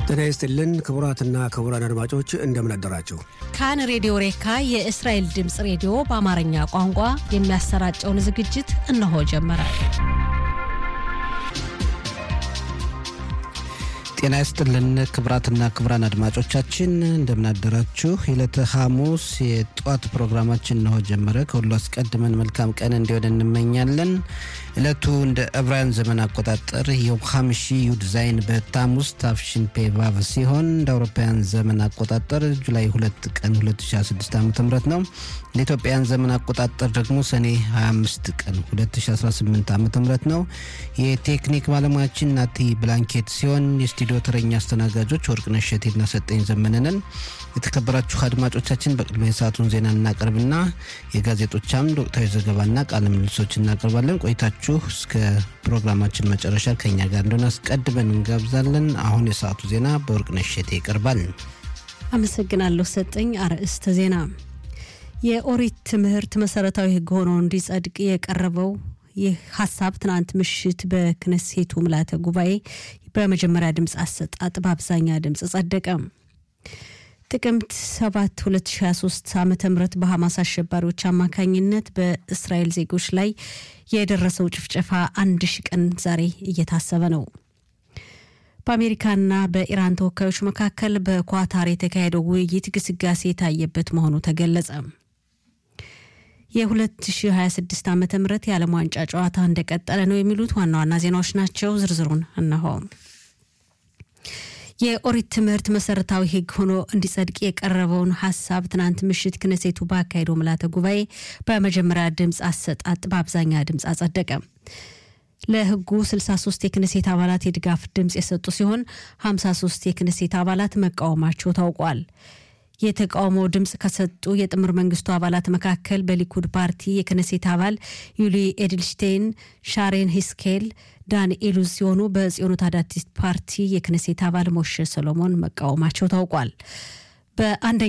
ጤና ይስጥልን ክቡራትና ክቡራን አድማጮች እንደምን አደራችሁ። ካን ሬዲዮ ሬካ የእስራኤል ድምፅ ሬዲዮ በአማርኛ ቋንቋ የሚያሰራጨውን ዝግጅት እነሆ ጀመረ። ጤና ይስጥልን ክቡራትና ክቡራን አድማጮቻችን እንደምናደራችሁ። የዕለተ ሐሙስ የጠዋት ፕሮግራማችን እነሆ ጀመረ። ከሁሉ አስቀድመን መልካም ቀን እንዲሆን እንመኛለን። ዕለቱ እንደ ዕብራውያን ዘመን አቆጣጠር የው ሐምሺ ዩድ ዛይን በታሙስ ታፍሽን ፔቫቭ ሲሆን እንደ አውሮፓውያን ዘመን አቆጣጠር ጁላይ 2 ቀን 2016 ዓ ም ነው። እንደ ኢትዮጵያን ዘመን አቆጣጠር ደግሞ ሰኔ 25 ቀን 2018 ዓ ም ነው። የቴክኒክ ባለሙያችን ናቲ ብላንኬት ሲሆን የስቱዲዮ ተረኛ አስተናጋጆች ወርቅነሽ እሸቴና ሰጠኝ ዘመንንን። የተከበራችሁ አድማጮቻችን በቅድሚያ የሰዓቱን ዜና እናቀርብና የጋዜጦች አምድ ወቅታዊ ዘገባና ቃለ ምልልሶች እናቀርባለን። ቆይታችሁ እስከ ፕሮግራማችን መጨረሻ ከኛ ጋር እንደሆነ አስቀድመን እንጋብዛለን። አሁን የሰዓቱ ዜና በወርቅነሽ እሸቴ ይቀርባል። አመሰግናለሁ ሰጠኝ። አርዕስተ ዜና የኦሪት ትምህርት መሰረታዊ ሕግ ሆኖ እንዲጸድቅ የቀረበው ይህ ሀሳብ ትናንት ምሽት በክነሴቱ ምልዓተ ጉባኤ በመጀመሪያ ድምፅ አሰጣጥ በአብዛኛ ድምፅ ጸደቀ። ጥቅምት 7 2023 ዓ ም በሐማስ አሸባሪዎች አማካኝነት በእስራኤል ዜጎች ላይ የደረሰው ጭፍጨፋ አንድ ሺ ቀን ዛሬ እየታሰበ ነው። በአሜሪካና በኢራን ተወካዮች መካከል በኳታር የተካሄደው ውይይት ግስጋሴ የታየበት መሆኑ ተገለጸ። የ2026 ዓ ም የዓለም ዋንጫ ጨዋታ እንደቀጠለ ነው የሚሉት ዋና ዋና ዜናዎች ናቸው። ዝርዝሩን እነሆ። የኦሪት ትምህርት መሰረታዊ ሕግ ሆኖ እንዲጸድቅ የቀረበውን ሀሳብ ትናንት ምሽት ክነሴቱ ባካሄደው ምልዓተ ጉባኤ በመጀመሪያ ድምፅ አሰጣጥ በአብዛኛ ድምፅ አጸደቀ። ለሕጉ 63 የክነሴት አባላት የድጋፍ ድምፅ የሰጡ ሲሆን 53 የክነሴት አባላት መቃወማቸው ታውቋል። የተቃውሞ ድምፅ ከሰጡ የጥምር መንግስቱ አባላት መካከል በሊኩድ ፓርቲ የክነሴት አባል ዩሊ ኤድልሽቴይን፣ ሻሬን ሂስኬል፣ ዳንኤሉ ሲሆኑ በጽዮኑ ታዳቲት ፓርቲ የክነሴት አባል ሞሼ ሰሎሞን መቃወማቸው ታውቋል። በአንደ